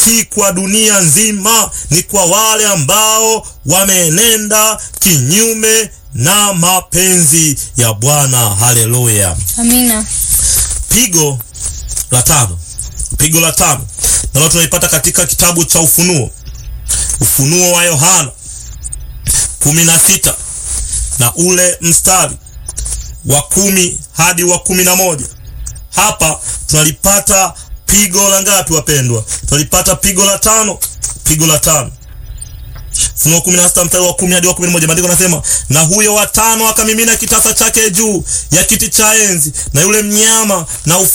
si kwa dunia nzima, ni kwa wale ambao wameenenda kinyume na mapenzi ya Bwana. Haleluya! Amina. Pigo la tano, pigo la tano nalo tunaipata katika kitabu cha Ufunuo, Ufunuo wa Yohana kumi na sita na ule mstari wa kumi hadi wa kumi na moja. Hapa tunalipata pigo la ngapi wapendwa? Tunalipata pigo la tano, pigo la tano. Ufunuo kumi na sita mstari wa kumi hadi wa kumi na moja. Maandiko nasema, na huyo watano akamimina kitasa chake juu ya kiti cha enzi na yule mnyama na